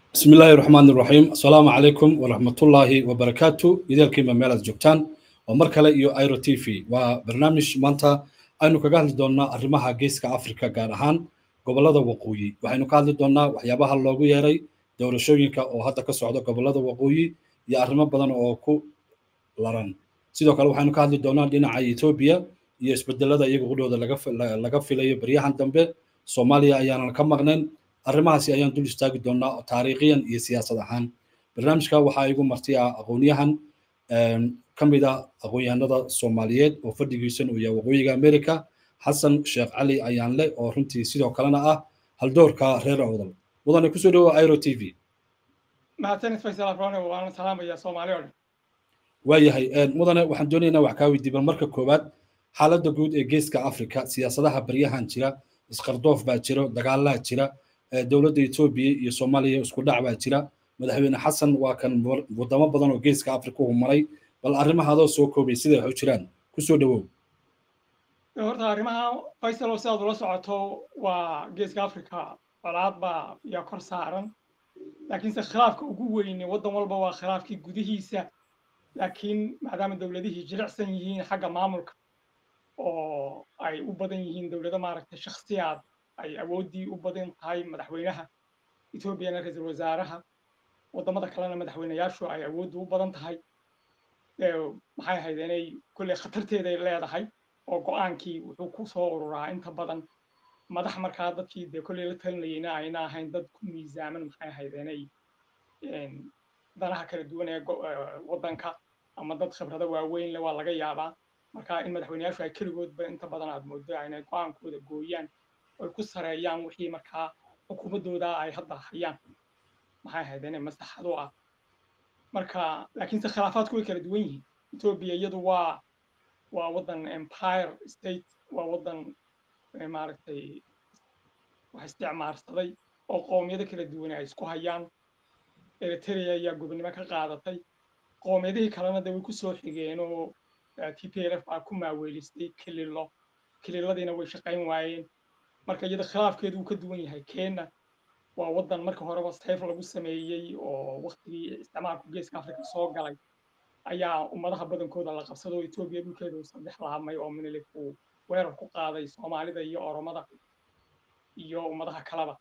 بسم الله الرحمن الرحيم السلام عليكم ورحمة الله وبركاته إذا الكلمة ميلاد جوكتان ومركلة يو ايرو تي في وبرنامج مانتا aynu kaga hadli doonnaa arrimaha geeska afrika gaar ahaan gobollada waqooyi waxaynu ka hadli doonnaa waxyaabaha loogu yeeray doorashooyinka oo hadda ka socda gobollada waqooyi iyo arrimo badan oo ku laran sidoo kale waxaynu ka hadli doonnaa dhinaca etoobiya iyo isbedelada iyaga qudhooda laga filayo baryahan dambe soomaaliya ayaanan ka maqnayn arrimahaasi ayaan dul istaagi doonnaa taariikhiyan iyo siyaasad ahaan barnaamijka waxaa igu marti ah aqoonyahan ka mid ah aqoon-yahanada soomaaliyeed oo fadhigiisan uu yahay waqooyiga america xasan sheekh cali ayaanle oo runtii sidoo kalena ah haldoorka reer awdal mudane kusoo dhawoa airo t v mahadsanid faysal afrone waana salaamaya soomaali oo dhan waayahay mudane waxaan doonaynaa wax kaa weydiiy bal marka koowaad xaaladda guud ee geeska africa siyaasadaha baryahan jira isqardoof baa jiro dagaalaa jira dowladda etoobiya iyo soomaaliya isku dhac baa jira madaxweyne xasan waa kan wadamo badan oo geeska africa u maray bal arrimahaadoo soo koobay siday wax u jiraan kusoo dhawow horta arrimaha faysal oo sidaad ula socoto waa geeska africa colaad baa yaa kor saaran laakiinse khilaafka ugu weyne waddan walba waa khilaafkii gudihiisa laakiin maadaama dowladihii jilicsan yihiin xagga maamulka oo ay u badan yihiin dowlado maaragtay shakhsiyaad ay awooddii u badan tahay madaxweynaha etoobiyana ra-iisul wasaaraha waddamada kalena madaxweynayaashu ay awooddu u badan tahay maxay ahayd inay kolley khatarteeday leedahay oo go-aankii wuxuu ku soo ururaa inta badan madax markaa dadkii dee kolley la talinayeyna ayna ahayn dad ku miisaaman maxay ahayd inay danaha kala duwan ee waddanka ama dad khibrado waaweyn leh waa laga yaabaa marka in madaxweynayaashu ay keligoodba inta badan aad moodo inay go-aankooda gooyaan oy ku sareeyaan wixii markaa xukuumaddooda ay hadda hayaan maxay ahayd inay maslaxado ah marka laakiinse khilaafaadku way kala duwan yihiin etoobiya iyadu waa waa waddan empire state waa waddan maaragtay wax isticmaarsaday oo qoomiyado kala duwan ay isku hayaan eritrea ayaa gobonnimo ka qaadatay qoomiyadihii kalena de way ku soo xigeen oo t p l f baa ku maaweelistay kililo kililadiina way shaqayn waayeen marka iyada khilaafkeedu wuu ka duwan yahay kenya waa waddan marka horeba sayf lagu sameeyey oo waktigii isticmaalku geeska africa soo galay ayaa ummadaha badankooda la qabsado oo etoobiya dhulkeeda uu saddex laabmay oo minilik uu weerar ku qaaday soomaalida iyo oromada iyo ummadaha kaleba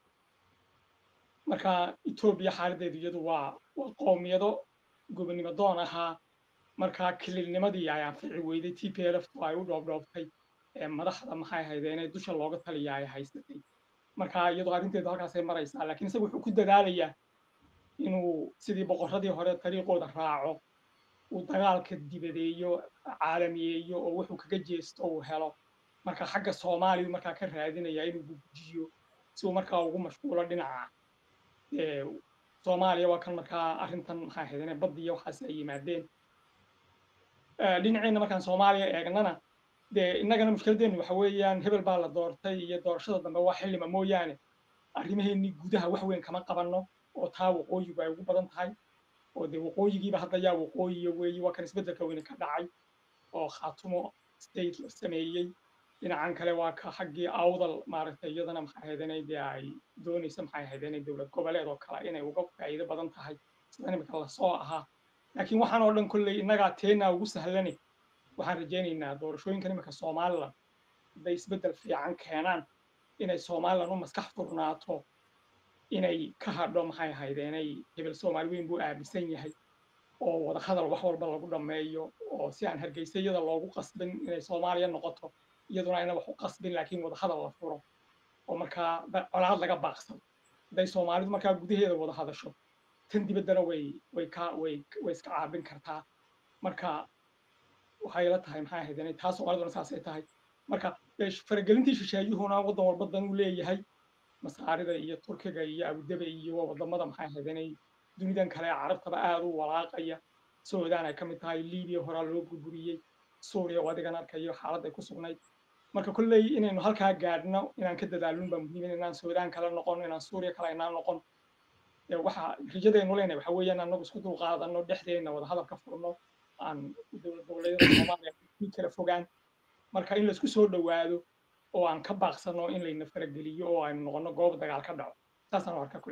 marka etoobiya xaaladdeedu iyadu waa waa qoomiyado gobonnimo doon ahaa marka kililnimadii ay anfici weyday t p l f ay u dhoobdhoobtay madaxda maxay ahayd inay dusha looga taliya ay haysatay marka iyadoo arrinteedu halkaasay maraysaa laakiin isaga wuxuu ku dadaalayaa inuu sidii boqorradii hore dariiqooda raaco uu dagaalka dibadeeyo caalamiyeeyo oo wuxuu kaga jeesto uu helo marka xagga soomaaliya markaa ka raadinaya inuu gugujiyo si uu markaa ugu mashquulo dhinaca soomaaliya waa kan markaa arrintan maxay ahayd inay baddiya waxaasi ay yimaadeen dhinaceenna markaan soomaaliya eegnana dee innagana mushkiladeennu waxa weeyaan hebel baa la doortay iyo doorashada dambe waa xillima mooyaane arrimaheennii gudaha wax weyn kama qabanno oo taa waqooyigu ay ugu badan tahay oo dee waqooyigiiba hadda yaa waqooyiya weeye waa kan isbeddelka weyne ka dhacay oo khaatumo state la sameeyey dhinacan kale waa ka xaggii awdal maaragtay iyadana maxay ahayd inay dee ay doonayso maxay ahayd inay dowlad goboleed oo kale inay uga faa'iido badan tahay sida imika lasoo ahaa laakiin waxaan oo dhan kolley innagaa teennaa ugu sahlane waxaan rajaynaynaa doorashooyinkan imika somalilan hadday isbeddel fiican keenaan inay somalilan u maskax furnaato inay ka hadho maxay ahayd inay hebel soomaali weyn buu aaminsan yahay oo wada hadal wax walba lagu dhammeeyo oo si aan hargeysa iyada loogu qasbin inay soomaaliya noqoto iyaduna ayna wax u qasbin laakiin wada hadal la furo oo markaa colaad laga baaqsado hadday soomaalidu markaa gudaheeda wada hadasho tan dibaddana way way ka way way iska caabin kartaa marka waxay la tahay maxay ahayd inay taa soomaaliduna saasay tahay marka faragelintii shisheeyuhuna waddan walba dan uu leeyahay masaarida iyo turkiga iyo abudabi iyo wadamada maxay ahayd inay dunidan kale carabtaba aad u walaaqaya suudaan ay ka mid tahay libiya horaa loo burburiyey suuriya oo adigan arkayo xaaladday ku sugnayd marka kolley inaynu halkaa gaadhno inaan ka dadaalun baa muhiim inaan suudaan kale noqon inaan suuriya kale inaan noqon waxa rajadaynu leenahay waxa weeyaan anagu isku dulqaadano dhexdeenna wada hadal ka furno aan dowlad goboleedyada soomaaliya kala fogaan marka in laisku soo dhowaado oo aan ka baaqsano in layna farageliyo oo aynu noqono goob dagaal ka dhaco saasaan u arkaa kulli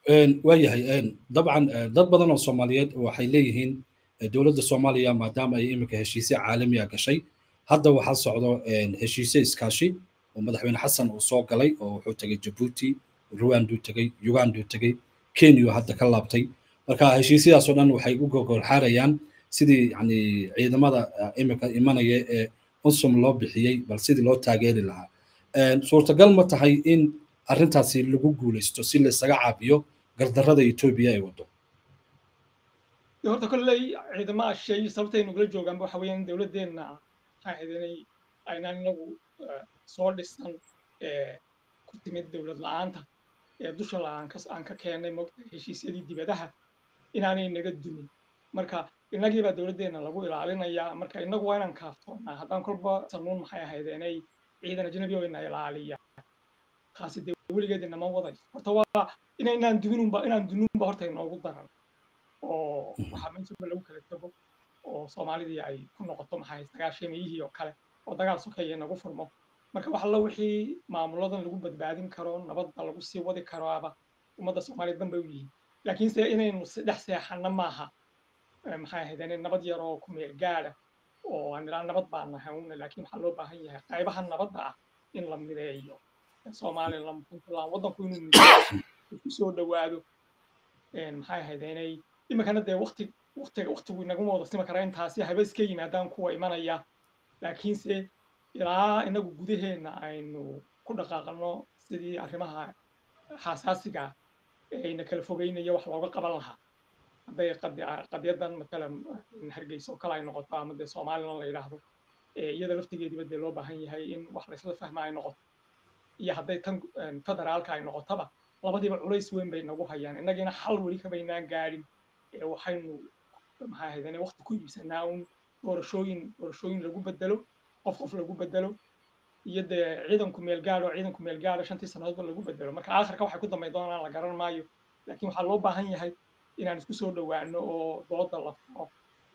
waayahay dabcan dad badan oo soomaaliyeed waxay leeyihiin dowladda soomaaliya maadaama ay iminka heshiisye caalamiya gashay hadda waxaa socdo heshiisye iskaashi oo madaxweyne xasan uu soo galay oo wuxuu tegey jabuuti ruwanduu tegey uganduu tegey kenya hadda ka laabtay marka heshiisyadaasoo dhan waxay u gogolxaarayaan sidii yani ciidamada iminka imanaya ee unsum loo bixiyey bal sidii loo taageeri lahaa suurtagal ma tahay in arrintaasi lagu guulaysto si laysaga caabiyo gardarrada etoobiya ay wado horta kolley ciidamaha shay sababtay nugula joogaanba waxa weeyaan dowladdeenna maxaa ahayd inay aynaan inagu soo dhisan ku timid dowlad la-aanta ee dusha la-aan aan ka keennay mogta heshiisyadii dibadaha inaanay naga dumin marka innagiibaa dowladdeenna lagu ilaalinayaa marka innagu waa inaan kaaftoonnaa haddaan kolba sanuun maxay ahayd inay ciidan ajnabi oo ina ilaaliya taasi dee weligeed inama wadayso horta waa inaynaan duminunba inaan duminunba horta inoogu daran oo waxaa meesha lagu kala tago oo soomaalidii ay ku noqoto maxay sagaashamiyihii oo kale oo dagaal sokeeye nagu furmo marka wax alla wixii maamuladan lagu badbaadin karo nabadda lagu sii wadi karoaba ummadda soomaaliya danbay u yihiin laakiinse inaynu dhex seexanno maaha maxay ahayd in nabad yar oo ku meel gaada oo aan ilaa nabad baan nahay laakiin waxaa loo baahan yahay qaybaha nabadda ah in la mideeyo somaliland puntland waddanku inuu mideeyo ku soo dhowaado maxay ahayd inay iminkana dee waqti waqtiga waqtigu inaguma wada simi kara intaasi haba iska yimaadaan kuwa imanaya laakiinse ilaa inagu gudaheenna aynu ku dhaqaaqano sidii arrimaha xasaasiga ayna kala fogeynaya wax looga qaban lahaa hadday qadyadan matalan hargeysa oo kale ay noqoto ama dee somaliland la yidhaahdo iyada laftigeediba dee loo baahan yahay in wax laysla fahma ay noqoto iyo hadday tan federaalka ay noqotaba labadiiba culays weyn bay nagu hayaan innagiina xal weli kabaynaan gaadhin waxaynu maxaa ahayd inay waqti ku iibsanaa un doorashooyin doorashooyin lagu bedelo qof qof lagu bedelo iyo dee ciidanku meel gaadho ciidanku meel gaadho shantii sannadoodba lagu bedelo marka aakhirka waxay ku dambayn doonaan la garan maayo laakiin waxaa loo baahan yahay inaan isku soo dhowaano oo dooda la furo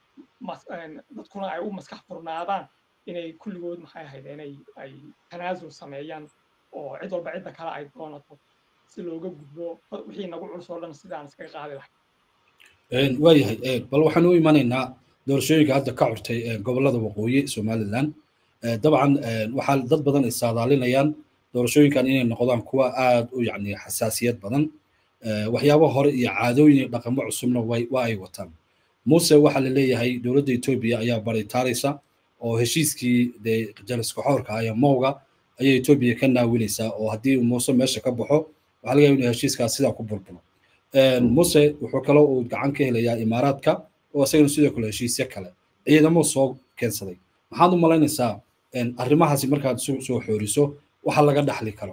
dadkuna ay u maskax furnaadaan inay kulligood maxay ahayd inay ay tanaasul sameeyaan oo cid walba cidda kale ay doonato si looga gudbo wixii nagu culus oo dhan sidaan iskaga qaadi lahay waayahay bal waxaan u imanaynaa doorashooyinka hadda ka curtay gobollada waqooyi somaliland dabcan waxaa dad badan ay saadaalinayaan doorashooyinkan inay noqdaan kuwa aad u yacni xasaasiyad badan waxyaabo hore iyo caadooyin iyo dhaqamo cusubna waa ay wataan muuse waxaa la leeyahay dowladda etoobiya ayaa baritaaraysa oo heshiiskii dee jaliska xoorka ah ee mowga ayay etoobiya ka naawilaysaa oo haddii muuse meesha ka baxo waxaa laga yaaba inuu heshiiskaas sidaa ku burbulo muse wuxuu kaloo uu gacan ka helayaa imaaraadka oo isagana sidoo kale heshiisyo kale ciidamo soo keensaday maxaad u malaynaysaa arrimahaasi markaad isu soo xooriso waxa laga dhaxli karo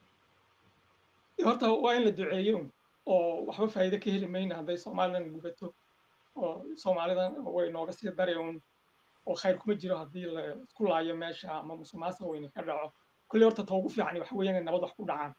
horta waa in la duceeyo oo waxba faa'iido ka heli mayna hadday somalilan gubato oo soomaalidan way nooga sii dari un oo khayr kuma jiro haddii la isku laayo meesha ama musuqmaasuq weyne ka dhaco kolley horta ta ugu fiicani waxa weeyaan inay nabad wax ku dhacaan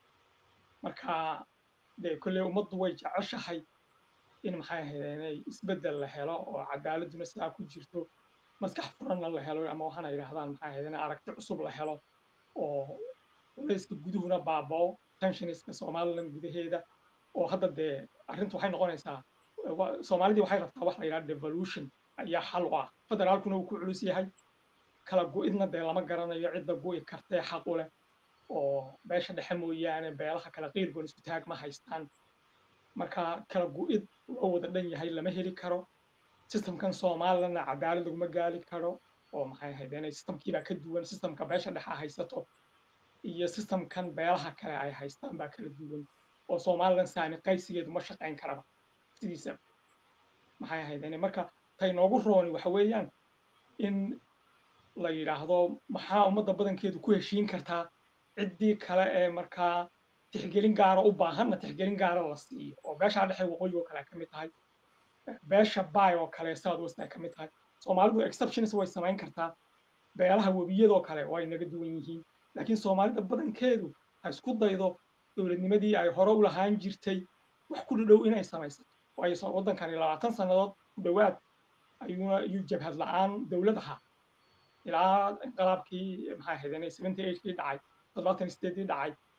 marka dee kolley ummaddu way jeceshahay in maxay ahayd inay isbeddel la helo oo cadaaladuna sidaa ku jirto maskax furanna la helo ama waxaana yidhahdaan maxay ahayd in aragti cusub la helo oo culayska guduhuna baabao tensioniska somaliland gudaheeda oo hadda dee arrintu waxay noqonaysaa soomaalidii waxay rabtaa wax la yidhaha devolution ayaa xal u ah federaalkuna uu ku culus yahay kala go-idna dee lama garanayo cidda go-i kartee xaq u leh oo beesha dhexe mooyaane beelaha kale qiirgoon isku taag ma haystaan marka kala go-id loo wada dhan yahay lama heli karo systemkan somalilandna cadaalad laguma gaali karo oo maxay ahayd inay systemkiibaa ka duwan systemka beesha dhexe haysato iyo systemkan beelaha kale ay haystaan baa kala duwan oo somaliland saami qaysigeedu ma shaqayn karaba sidiisa maxay ahayd inay marka tay noogu rooni waxa weeyaan in la yidhaahdo maxaa ummadda badankeedu ku heshiin kartaa ciddii kale ee markaa tixgelin gaara u baahanna tixgelin gaara la siiyo oo beeshaa dhexe waqooyi oo kale ay ka mid tahay beesha bay oo kale south west ay ka mid tahay soomaalidu exceptions way samayn kartaa beelaha webiyadoo kale way naga duwan yihiin laakiin soomaalida badankeedu ha isku daydo dowladnimadii ay hore u lahaan jirtay wax ku dhadhow inay samaysato waayo waddankani labaatan sannadood ku dhowaad ayuuna iyuu jabhad la-aan dowlad ahaa ilaa inqalaabkii maxaa ahayd inay seventy eightkii dhacay toddobaatan sideedii dhacay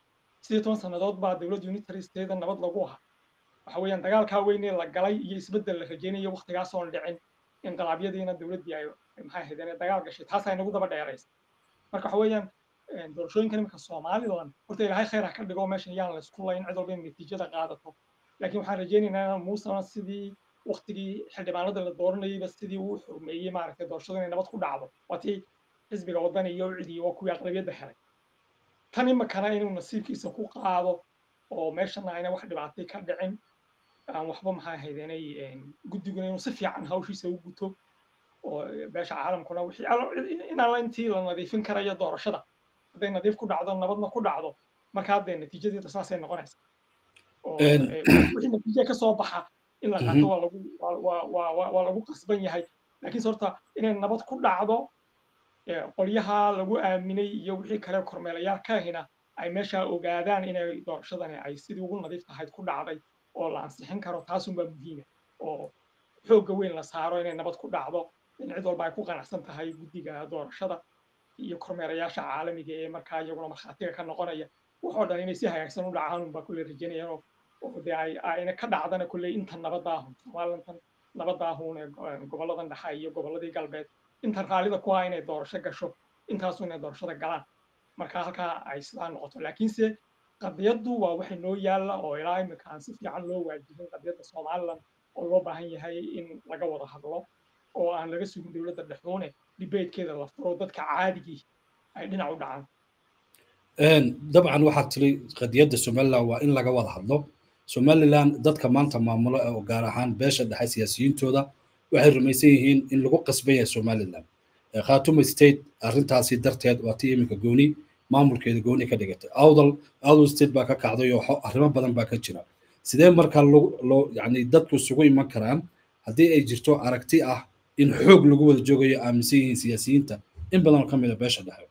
sidii toban sannadood baa dowladda unitary state nabad lagu ahaa waxa weeyaan dagaalkaa weynee la galay iyo isbeddel la rajaynayo waktigaasoon dhicin inqilaabyadiina dowladdii ay maxay ahayd inay dagaal gashay taas ay nagu daba dheeraysa marka waxa weeyaan doorashooyinkan iminka somaliland horta ilaahay khayr ha ka dhigo meeshan yaan la isku layn cid walba in natiijada qaadato laakiin waxaan rajaynaynaa inaan muusena sidii waktigii xildhibaanada la dooranayayba sidii uu xurmeeyey maaragtay doorashadu inay nabad ku dhacdo waa tii xisbiga waddan iyo ucidi waa kuwii aqlabiyadda helay tan imikana inuu nasiibkiisa ku qaado oo meeshana ayna wax dhibaatay ka dhicin aan waxba maxaa ahayd inay guddiguna inuu si fiican hawshiisa u guto oo beesha caalamkuna wixii inaan intii la nadiifin karayo doorashada hadday nadiif ku dhacdo nabadna ku dhacdo marka haddee natiijadeeda saasay noqonaysa wixii natiija ka soo baxa in la qaato waa lagu waa lagu qasban yahay laakiinse horta inay nabad ku dhacdo qolyaha lagu aaminay iyo wixii kale kormeelayaal ka ahina ay meesha ogaadaan inay doorashadani ay sidii ugu nadiif tahayd ku dhacday oo la ansixin karo taasunbaa muhiima oo xoogga weyn la saaro inay nabad ku dhacdo in cid walba ay ku qanacsan tahay guddiga doorashada iyo kormeerayaasha caalamiga ee markaa iyaguna markhaatiga ka noqonaya waxoo dhan inay si hagaagsan u dhacaan unbaa kulle rajaynayaan oo dee ay ayna ka dhacdana kulle inta nabadda ahun somalilantan nabadda ahun ee gobolladan dhexe iyo gobolladii galbeed inta raallida ku ah inay doorasho gasho intaasu inay doorashada galaan marka halkaa ay sidaa noqoto laakiinse qadiyaddu waa waxay noo yaalla oo ilaa imika aan si fiican loo waajibin qadiyadda somaliland oo loo baahan yahay in laga wada hadlo oo aan laga sugin dowladda dhexuune dibeedkeeda la furo dadka caadigii ay dhinac u dhacaan dabcan waxaad tiri qadiyadda somaliland waa in laga wada hadlo somaliland dadka maanta maamulo oo gaar ahaan beesha dhexe siyaasiyiintooda waxay rumaysan yihiin in lagu qasban yahay somaliland khatuma state arrintaasi darteed waa tii iminka gooni maamulkeeda gooni ka dhigatay awdal awdal state baa ka kacday oo arrimo badan baa ka jira sidee markaa loo yani dadku isugu iman karaan haddii ay jirto aragti ah in xoog lagu wada joogayo aaminsan yihiin siyaasiyiinta in badan oo ka mid a beesha dhexe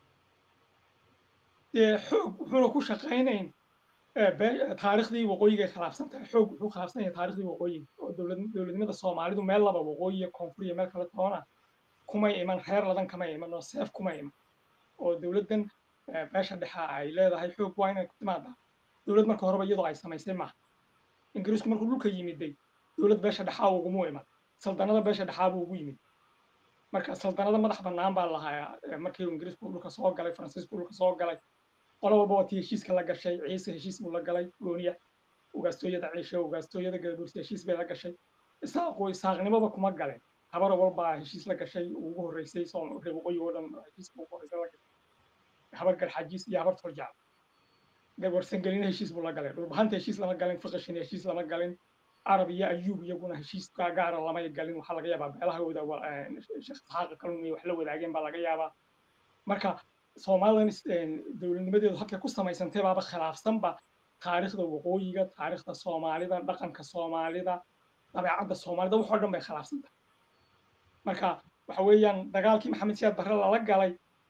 dee xoog wuxuuna ku shaqaynayn taariikhdii waqooyiga khilaafsan tahay xoog wuxuu khilaafsan yahay taariikhdii waqooyiga oo dowladnimada soomaalidu meel laba waqooyiya koonfuriya meel kale toona kumay iman reer ladan kamay iman oo seef kumay iman oo dowladdan beesha dhexa ay leedahay xoog waa inay ku timaadaa dowlad marka horeba iyadoo ay samaysay maaha ingiriisku markuu dhulka yimiday dowlad beesha dhexaa ugumu iman saldanada beesha dhexaa buu ugu yimid marka saldanada madax bannaan baa lahaa markii ingiriisku dhulka soo galay faransiisku dhulka soo galay qolo walba waa tii heshiiska la gashay ciise heshiis buu la galay gooniya ugaastooyada ciishe ugaastooyada gadabursi heshiis bay la gashay isaaqu isaaqnimoba kuma galeen habar walbaa heshiis la gashay ugu horreysay reer waqooyi oo dhan heshiiska ugu horreysay la gashay habar garxajiis iyo habar toljaal warsangelina heshiis buu la galay dhulbahanta heshiis lama galin fiqishina heshiis lama galin arab iyo ayuub iyaguna heshiis gaara lamay galin waxaa laga yaabaa beelahooda sheekh isxaaqa kalun wax la wadaageen baa laga yaabaa marka somalilan dowladnimadeedu halkay ku samaysantay baaba khilaafsanba taariikhda waqooyiga taariikhda soomaalida dhaqanka soomaalida dabeecadda soomaalida waxoo dhan bay khilaafsantay marka waxa weeyaan dagaalkii maxamed siyaad barre lala galay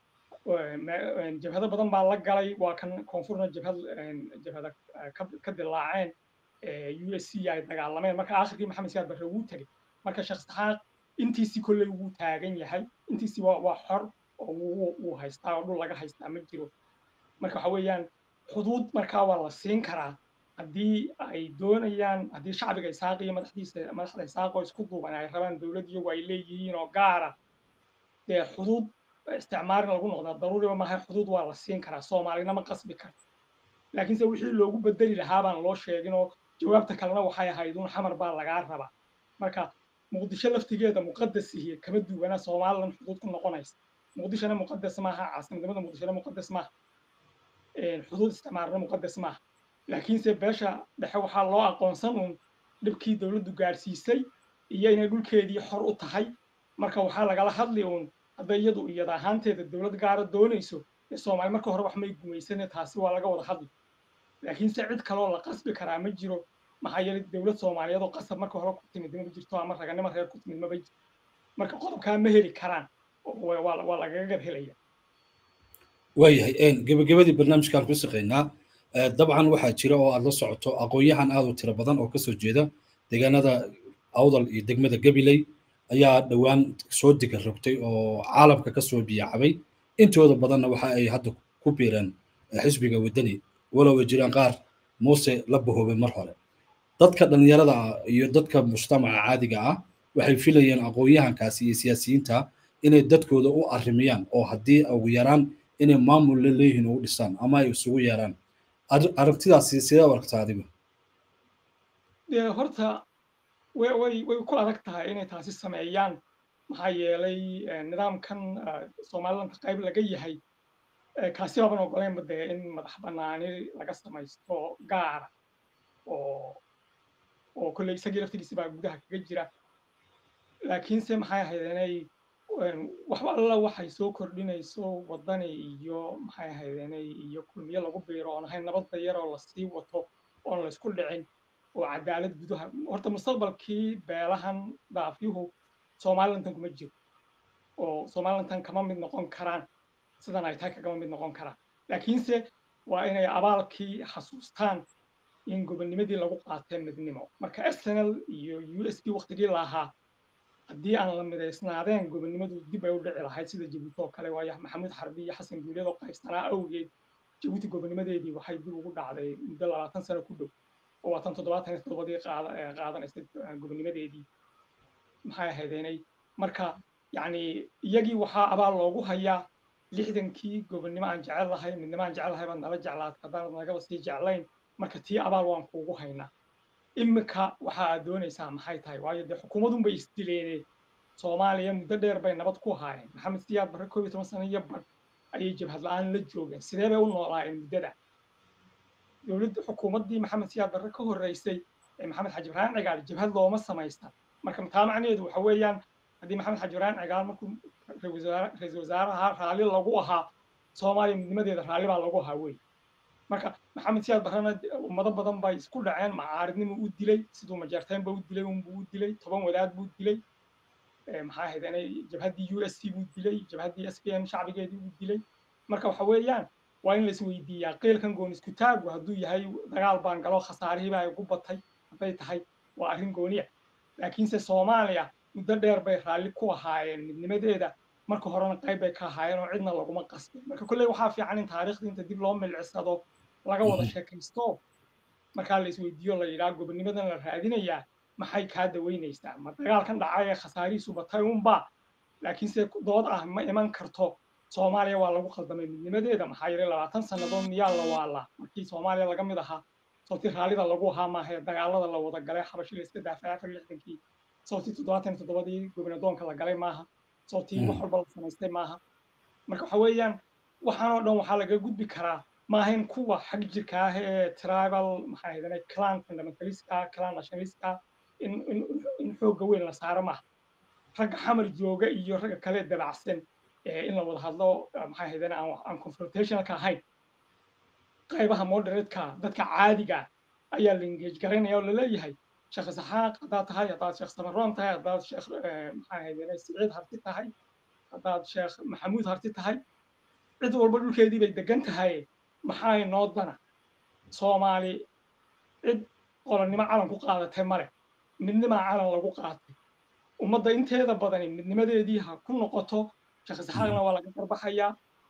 jabhado badan baa la galay waa kan koonfurna jabhad jabhada ka dilaaceen u s c ay dagaalameen marka aakhirkii maxamed siyaad barre wuu tegey marka sheekh saxaaq intiisii kolley wuu taagan yahay intiisii waa waa xor oo wuu haystaa oo dhul laga haystaa ma jiro marka waxa weeyaan xuduud markaa waa la siin karaa haddii ay doonayaan haddii shacbiga isaaq iyo madaxdiisa madaxda isaaq oo isku duuban ay rabaan dowlad iyagu ay leeyihiin oo gaara dee xuduud isticmaalin lagu noqdaa daruuriba maaha xuduud waa la siin karaa soomaalina ma qasbi karto laakiinse wixii loogu bedeli lahaa baan loo sheegin oo jawaabta kalena waxay ahayd un xamar baa lagaa rabaa marka muqdisho laftigeeda muqadas ihi kama duwana somalilan xuduud ku noqonaysa muqdishona muqadas maaha caasimadnimada muqdishona muqadas maaha xuduud isticmaalna muqadas maaha laakiinse beesha dhexe waxaa loo aqoonsan un dhibkii dowladdu gaadhsiisay iyo inay dhulkeedii xor u tahay marka waxaa lagala hadli uun hadday iyadu iyada ahaanteeda dowlad gaara doonayso ee soomaali marka hore wax may gumaysane taasi waa laga wada hadli laakiinse cid kaloo la qasbi karaa ma jiro maxaa yeelay dowlad soomaaliyeed oo qasab marka hore ku timid ma jirto ama raganimo reer ku timid maba jirto marka qodobkaa ma heli karaan waa lagaga gab helaya waayahay gebagabadii barnaamijkaan ku shaqaynaa dabcan waxaa jira oo aad la socoto aqoon-yahan aad u tiro badan oo kasoo jeeda deegaanada awdal iyo degmada gabiley ayaa dhowaan soo diga rogtay oo caalamka kasoo biyaacabay intooda badanna waxa ay hadda ku biireen xisbiga waddani walow ay jiraan qaar muuse la bahoobay mar hore dadka dhallinyarada ah iyo dadka mujtamaca caadiga ah waxay filayeen aqoon-yahankaasi iyo siyaasiyiinta inay dadkooda u arrimiyaan oo haddii ugu yaraan inay maamul la leeyihiin ugu dhisaan ama ay isugu yeeraan aragtidaasi sidee u aragtaa adigu dee horta way way way ku adag tahay inay taasi sameeyaan maxaa yeelay nidaamkan somalilandka qayb laga yahay kaasi baaban ogoleynba dee in madax bannaani laga samaysto gaara oo oo kolley isagii laftigiisi baa gudaha kaga jira laakiinse maxay ahayd inay waxba alla waxay soo kordhinayso waddani iyo maxay ahayd inay iyo kulmiyo lagu biiro oon ahayn nabadda yaroo lasii wato oon laysku dhicin oo cadaalad gudaha horta mustaqbalkii beelahan daafyuhu somalilantan kuma jiro oo somalilantan kama mid noqon karaan sidan ay tahay kagama mid noqon karaan laakiinse waa inay abaalkii xasuustaan in gobonnimadii lagu qaatay midnimo marka arsenal iyo u s p waktigii lahaa haddii aan la midaysnaadeen gobonnimadu dib ay u dhici lahayd sida jabuuti oo kale waayo maxamuud xarbi iyo xasan guuleed oo qaybsanaa awgeed jabuuti gobonnimadeedii waxay dib ugu dhacday muddo labaatan sano ku dhow oo waatan toddobaatan iyo toddobadii qaadanaysay gobonnimadeedii maxay ahaydeenay marka yacni iyagii waxaa abaal loogu hayaa lixdankii gobonnimo aan jecel lahay midnimo aan jecel lahay baad nala jeclaad haddaanad nagaba sii jeclayn marka tii abaal waan kuugu haynaa imika waxa aad doonaysaa maxay tahay waayo dee xukuumadun bay isdileene soomaaliya muddo dheer bay nabad ku haayeen maxamed siyaad barre koob iyo toban sano iyo bar ayay jabhad la-aan la joogeen sidee bay u noolaayeen muddada dowladda xukuumaddii maxamed siyaad barre ka horreysay ee maxamed xaji ibrahim cigaal jabhad looma samaysta marka taa macnaheedu waxa weeyaan haddii maxamed xaji ibrahim cigaal markuu ra-iisul wasaaraha raalli lagu ahaa soomaaliya midnimadeeda raalli baa lagu ahaa wey marka maxamed siyaad barrena ummado badan bay isku dhaceen macaaridnimu u dilay siduu majeerteenba u dilay unbuu u dilay toban wadaad buu dilay maxaa ahayd inay jabhaddii u s c buu dilay jabhaddii s p n shacbigeedii buu dilay marka waxa weeyaan waa in la isweydiiyaa qiilkan goon isku taagu hadduu yahay dagaal baan galo khasaarihiiba ay ugu batay hadday tahay waa arrin gooniya laakiinse soomaaliya muddo dheer bay raalli ku ahaayeen midnimadeeda marka horena qayb bay ka ahaayeen oo cidna laguma qasbin marka kolley waxaa fiican in taariikhda inta dib loo milcisado laga wada sheekaysto markaa la isweydiiyo la yidhaha gobonnimadan la raadinayaa maxay kaa daweynaysaa ma dagaalkan dhacay ee khasaarihiisu batay unba laakiinse dood ah ma iman karto soomaaliya waa lagu khaldamay midnimadeeda maxaa yeelay labaatan sannadood miyaa la waalaa markii soomaaliya laga mid ahaa sawti raallida lagu ahaa maahae dagaalada la wada galay xabashi la iska daafay afar lixdankii sawti toddobaatan iyo toddobadii gobernadoonka la galay maaha sawti wax walba la samaystay maaha marka waxa weeyaan waxaan oo dhan waxaa laga gudbi karaa maahayn kuwa xag jirka ah ee tribal maxaa ahaydane clan fundamentalistka clan nationalistka in in in xoogga weyn la saaro maaha ragga xamar jooga iyo ragga kale dabacsan in la wada hadlo maxaa ahaydane aan aan confrontationalka ahayn qaybaha moderatka dadka caadiga ayaa la engage garaynaya oo laleeyahay sheekh isaxaaq haddaad tahay haddaad sheekh samaroon tahay haddaad sheekh maxaa ahaydane siciid harti tahay haddaad sheekh maxamuud harti tahay cid walba dhulkeedii bay degan tahay maxaa inoo dana soomaali cid qolonnimo calan ku qaadatay male midnimaa calan lagu qaatay ummadda inteeda badani midnimadeedii ha ku noqoto sheekh isaxaaqna waa laga garbaxayaa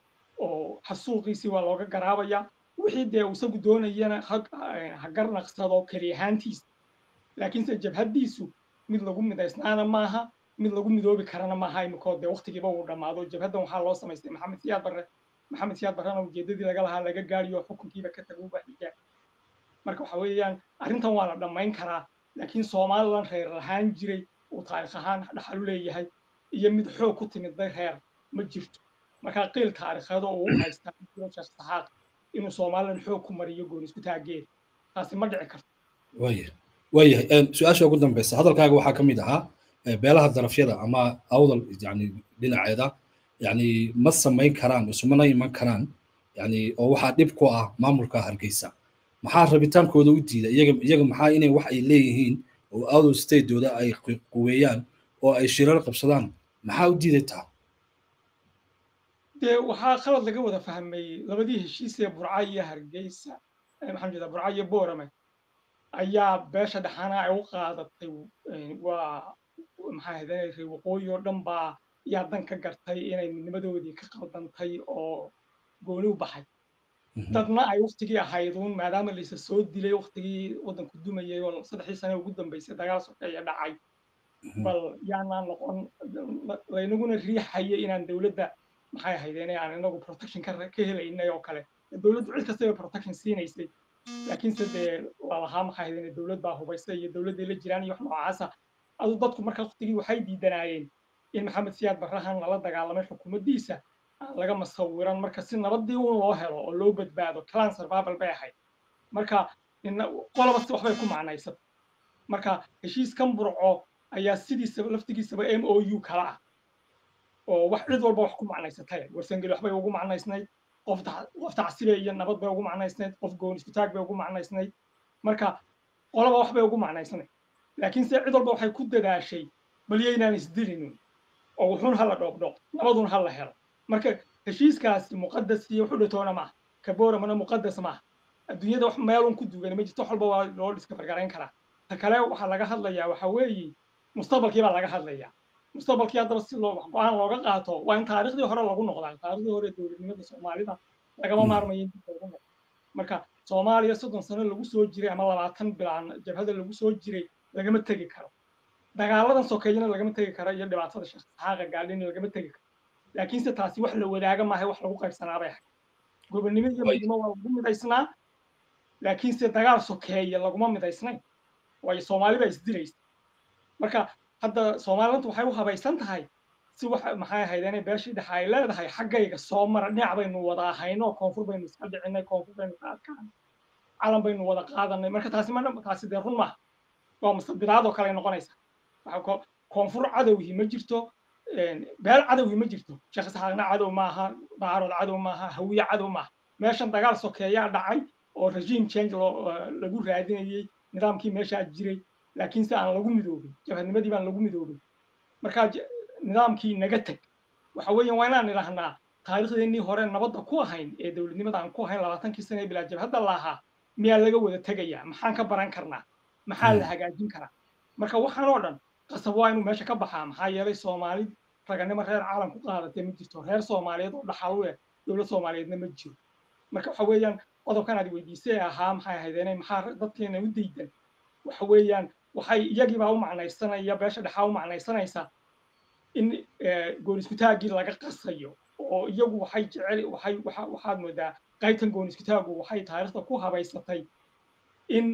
oo xasuuqiisii waa looga garaabayaa wixii dee isagu doonayana ha garnaqsado keli ahaantiisa laakiinse jabhaddiisu mid lagu midaysnaana maaha mid lagu midoobi karana maaha imikoo dee waktigiiba uu dhammaado jabhaddan waxaa loo samaystay maxamed siyaad barre maxamed siyaad barrena ujeeddadii laga lahaa laga gaariyo xukunkiiba ka taguba xigaa marka waxa weeyaan arrintan waa la dhammayn karaa laakiin soomaalilan reer lahaan jiray uu taarikh ahaan dhaxal u leeyahay iyo mid xoog ku timidday reer ma jirto marka qiil taariikheedo uu u haystaa sheekh saxaaq inuu somalilan xoog ku mariyo goon isku taageed taasi ma dhici karto waya waayahay su-aasha ugu dambeysa hadalkaaga waxaa ka mid ahaa beelaha darafyada ama awdal yani dhinaceeda yani ma samayn karaan isumana iman karaan yani oo waxaa dhib ku ah maamulka hargeysa maxaa rabitaankooda u diida iyaga iyaga maxaa inay wax ay leeyihiin oo awdal statedooda ay quweeyaan oo ay shirar qabsadaan maxaa u diiday taa dee waxaa qalad laga wada fahmay labadii heshiis ee burca iyo hargeysa maxaan jeedaa burca iyo boorame ayaa beesha dhaxaana ay u qaadatay waa maxaa ahaydane reer waqooyi oo dhan baa yaa dan ka gartay inay midnimadoodii ka qaldantay oo gooni u baxay dadna ay waktigii ahayduun maadaama laysa soo dilay waktigii waddanku dumayay oo saddexdii sane ugu dambeysay dagaal sokeeya dhacay bal yaanaan noqon laynaguna riixaya inaan dowladda maxay ahaydeen aan inagu protection ka ka helaynay oo kale dowladdu cid kastaba protection siinaysay laakiinse dee lalahaa maxay ahaydeen dowlad baa hubaysay iyo dowladday la jiraan iyo wax noocaasa adu dadku marka waktigii waxay diidanaayeen in maxamed siyaad barrahan lala dagaalamay xukuumaddiisa laga masawiran marka si nabadii un loo helo oo loo badbaado clan survival bay ahayd marka qolaba si waxbay ku macnaysat marka heshiiskan burco ayaa sidiisaba laftigiisaba m o u kala ah oo wax cid walba wax ku macnaysatay warsangeli waxbay ugu macnaysnayd qof qof tacsibe iyo nabad bay ugu macnaysnayd qof goon iskutaag bay ugu macnaysnayd marka qolaba waxbay ugu macnaysnayd laakiinse cid walba waxay ku dadaashay bal yaynaan isdilinin oo wuxuun hala dhoobdhoob nabadun hala helo marka heshiiskaasi muqadas iyo wuxuu dhatoona maaha kaboramana muqadas maaha adduunyada wax meelun ku dugan ma jirto wax walba waa loo dhiskafargarayn karaa ta kale waxaa laga hadlayaa waxa weeye mustaqbalkii baa laga hadlayaa mustaqbalkii haddaba si loo go-aan looga qaato waa in taariikhdii hore lagu noqdaa taariikhdii hore dowladnimada soomaalida lagama maarmayo in dib loogu noqdo marka soomaaliya soddon sano lagu soo jiray ama labaatan bilaan jabhada lagu soo jiray lagama tegi karo dagaaladan sokeeyana lagama tegi karo iyo dhibaatada shaqaaqa gaadhina lagama tegi karo laakiinse taasi wax la wadaaga maaha wax lagu qaybsanaa bay ahayd gobonnimo iyo midnimo waa lagu midaysnaa laakiinse dagaal sokeeye laguma midaysnayn waayo soomaali baa isdilaysa marka hadda soomaalilanta waxay u habaysan tahay si wax maxay ahaydeen beeshii dhexe ay leedahay xaggayga soo mara dhinac baynu wada ahayno koonfur baynu iska dhicinay koonfur baynu ka adkaanay calan baynu wada qaadanay marka taasi ma taasi dee run maaha waa mustabidaad oo kale noqonaysa koonfur cadowgii ma jirto beel cadowgii ma jirto sheekh isxaaqna cadow maaha baarood cadow maaha hawiye cadow maaha meeshan dagaal sokeeyaa dhacay oo regime change lagu raadinayey nidaamkii meeshaa jiray laakiinse aan lagu midoobin jabhadnimadii baan lagu midoobin marka nidaamkii naga teg waxa weeyaan waa inaan idhahnaa taariikhdeennii hore nabadda ku ahayn ee dowladnimada aan ku ahayn labaatankii sane ee bilaa jabhadda laahaa miyaa laga wada tegayaa maxaan ka baran karnaa maxaa la hagaajin karaa marka waxaan oo dhan qasab waa inuu meesha ka baxaa maxaa yeelay soomaali raganimo reer caalam ku qaadatee ma jirto reer soomaaliyeed oo dhaxal u eh dowlad soomaaliyeedna ma jiro marka waxa weeyaan qodobkan aad weydiisay ahaa maxay ahaydeen maxaa dadkeena u daydan waxa weeyaan waxay iyagiibaa u macnaysanaya beesha dhexaa u macnaysanaysa in goon iskutaaggii laga qasayo oo iyagu waxay jecel waxay waxaad moodaa qaybtan goon iskutaagu waxay taariikhda ku habaysatay in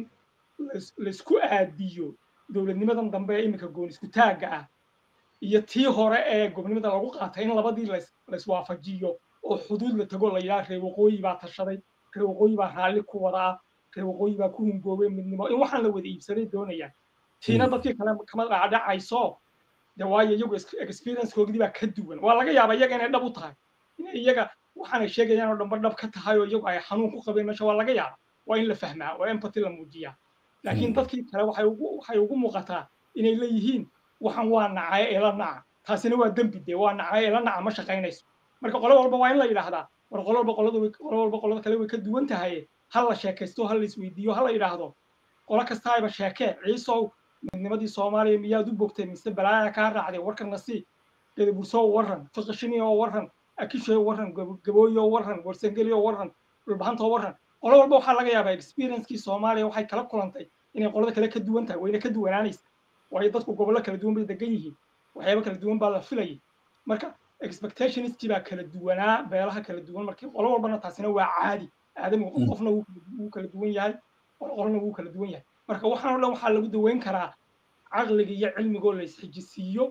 laysku aadiyo dowladnimadan dambe ee iminka goon iskutaagga ah iyo tii hore ee gobnimada lagu qaatay in labadii layswaafajiyo oo xuduud la tago la yidhaha reer waqooyi baa tashaday reer waqooyi baa raalli ku wada ah reer waqooyi baa ku hungoobay midnimo in waxaan la wada iibsaday doonayaan tiina dadkii kale kama dhacdhacayso de waayo iyagu experiencekoogdii baa ka duwan waa laga yaabaa iyaga inay dhab u tahay inay iyaga waxaanay sheegayaan oo dhanba dhab ka tahay oo iyagu ay xanuun ku qabeen meesha waa laga yaaba waa in la fahmaa oo empathy la muujiyaa laakiin dadkii kale waxay ugu waxay ugu muuqataa inay leeyihiin waxaan waa nacaye ee la naca taasina waa dembi dee waa nacaye ee la naca ma shaqaynayso marka qolo walba waa in la yidhaahdaa war qolo walba qolada qolo walba qolada kale way ka duwan tahay ha la sheekaysto ha la isweydiiyo ha la yidhaahdo qolo kastaayba sheekee ciisow midnimadii soomaaliya miyaad u bogtay mise balaaya kaa raacday warkana si gadaburso warran fiqishiniyo warran akisho warran gabooyo warran warsangeliyo warran dhulbahanto warran qolo walba waxaa laga yaabaa experiencekii soomaaliya waxay kala kulantay inay qolada kale ka duwan tahay wayna ka duwanaanaysa waayo dadku gobollo kala duwan bay degan yihiin waxyaaba kala duwan baa la filayay marka expectationistii baa kala duwanaa beelaha kala duwan markii qolo walbana taasina waa caadi aadamigu qof qofna wuu kala duwan yahay qolna wuu kala duwan yahay marka waxaan o dhan waxaa lagu daweyn karaa caqliga iyo cilmigoo la isxijisiiyo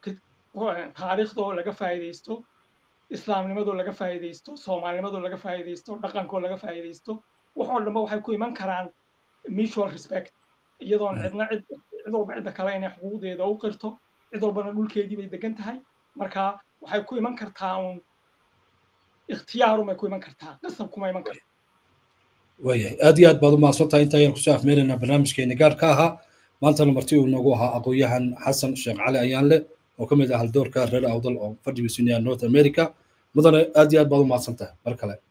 taariikhdoo laga faa'iidaysto islaamnimadoo laga faa'iidaysto soomaalinimadoo laga faa'iidaysto dhaqankoo laga faa'iidaysto waxoo dhanba waxay ku iman karaan mutual respect iyadoon cidna cid cid walba cidda kale inay xuquuqdeeda u qirto cid walbana dhulkeedii bay degan tahay marka waxay ku iman kartaa uun ikhtiyaarun bay ku iman kartaa qasab kuma iman karta waayahay aad iyo aad baad u mahadsantahay inta ayaan kusoo afmeelaynaa barnaamijkeeni gaarka ahaa maantana marti uu noogu ahaa aqoon-yahan xasan sheekh cali ayaanle oo ka mid ah haldoorka reer awdal oo fadhigiisu yahay north america mudane aad iyo aad baad u mahadsantahay mar kale